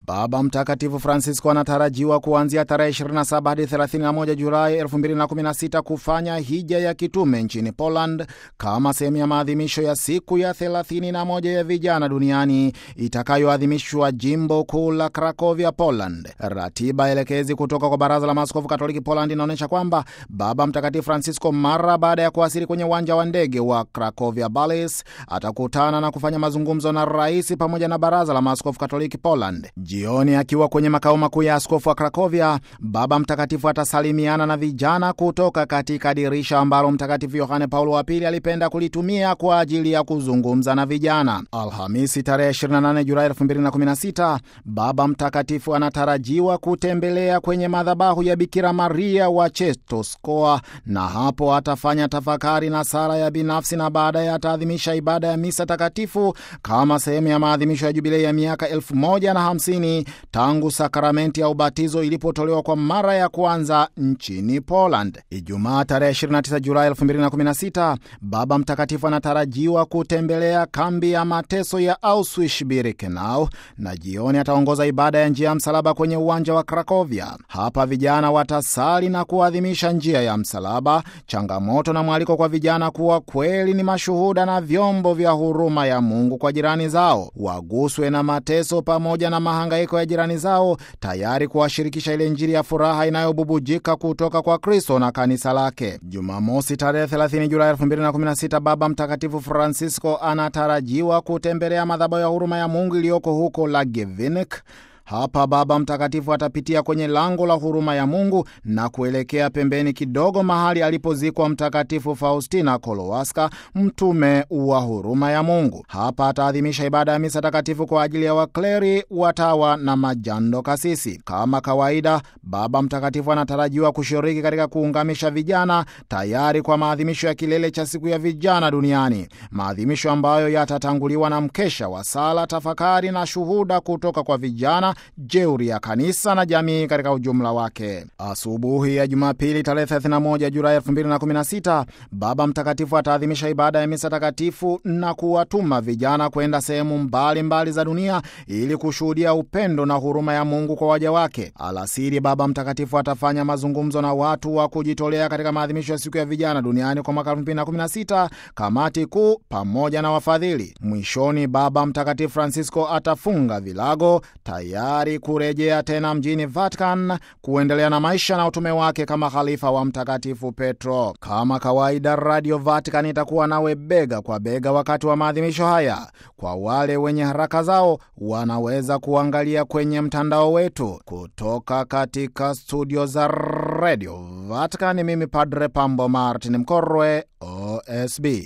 Baba Mtakatifu Francisco anatarajiwa kuanzia tarehe 27 hadi 31 Julai 2016 kufanya hija ya kitume nchini Poland kama sehemu ya maadhimisho ya siku ya 31 ya vijana duniani itakayoadhimishwa jimbo kuu la Krakovia, Poland. Ratiba elekezi kutoka kwa Baraza la Maaskofu Katoliki Poland inaonyesha kwamba Baba Mtakatifu Francisco mara baada ya kuwasili kwenye uwanja wa ndege wa Krakovia Balis atakutana na kufanya mazungumzo na rais pamoja na Baraza la Maaskofu Katoliki Poland. Jioni akiwa kwenye makao makuu ya askofu wa Krakovia, Baba Mtakatifu atasalimiana na vijana kutoka katika dirisha ambalo Mtakatifu Yohane Paulo wa Pili alipenda kulitumia kwa ajili ya kuzungumza na vijana. Alhamisi tarehe 28 Julai 2016, Baba Mtakatifu anatarajiwa kutembelea kwenye madhabahu ya Bikira Maria wa Czestochowa, na hapo atafanya tafakari na sala ya binafsi, na baadaye ataadhimisha ibada ya misa takatifu kama sehemu ya maadhimisho ya jubilei ya miaka elfu moja na hamsini tangu sakramenti ya ubatizo ilipotolewa kwa mara ya kwanza nchini Poland. Ijumaa tarehe 29 Julai 2016, Baba Mtakatifu anatarajiwa kutembelea kambi ya mateso ya Auschwitz-Birkenau na jioni ataongoza ibada ya njia ya msalaba kwenye uwanja wa Krakovia. Hapa vijana watasali na kuadhimisha njia ya msalaba, changamoto na mwaliko kwa vijana kuwa kweli ni mashuhuda na vyombo vya huruma ya Mungu kwa jirani zao, waguswe na mateso pamoja na mahangaiko ya jirani zao, tayari kuwashirikisha ile Injili ya furaha inayobubujika kutoka kwa Kristo na kanisa lake. Jumamosi tarehe 30 Julai 2016, Baba Mtakatifu Francisco anatarajiwa kutembelea madhabahu ya huruma ya Mungu iliyoko huko Lagevinnik. Hapa Baba Mtakatifu atapitia kwenye lango la huruma ya Mungu na kuelekea pembeni kidogo mahali alipozikwa Mtakatifu Faustina Kowalska, mtume wa huruma ya Mungu. Hapa ataadhimisha ibada ya misa takatifu kwa ajili ya wakleri, watawa na majando kasisi. Kama kawaida, Baba Mtakatifu anatarajiwa kushiriki katika kuungamisha vijana, tayari kwa maadhimisho ya kilele cha siku ya vijana duniani, maadhimisho ambayo yatatanguliwa na mkesha wa sala, tafakari na shuhuda kutoka kwa vijana jeuri ya kanisa na jamii katika ujumla wake. Asubuhi ya Jumapili tarehe 31 Julai 2016, Baba Mtakatifu ataadhimisha ibada ya misa takatifu na kuwatuma vijana kwenda sehemu mbalimbali za dunia ili kushuhudia upendo na huruma ya Mungu kwa waja wake. Alasiri, Baba Mtakatifu atafanya mazungumzo na watu wa kujitolea katika maadhimisho ya siku ya vijana duniani kwa mwaka 2016, kamati kuu pamoja na wafadhili. Mwishoni, Baba Mtakatifu Francisco atafunga vilago tayari kurejea tena mjini Vatican kuendelea na maisha na utume wake kama khalifa wa Mtakatifu Petro. Kama kawaida, Radio Vatican itakuwa nawe bega kwa bega wakati wa maadhimisho haya. Kwa wale wenye haraka zao, wanaweza kuangalia kwenye mtandao wetu. Kutoka katika studio za Radio Vatican, mimi Padre Pambo Martin Mkorwe, OSB.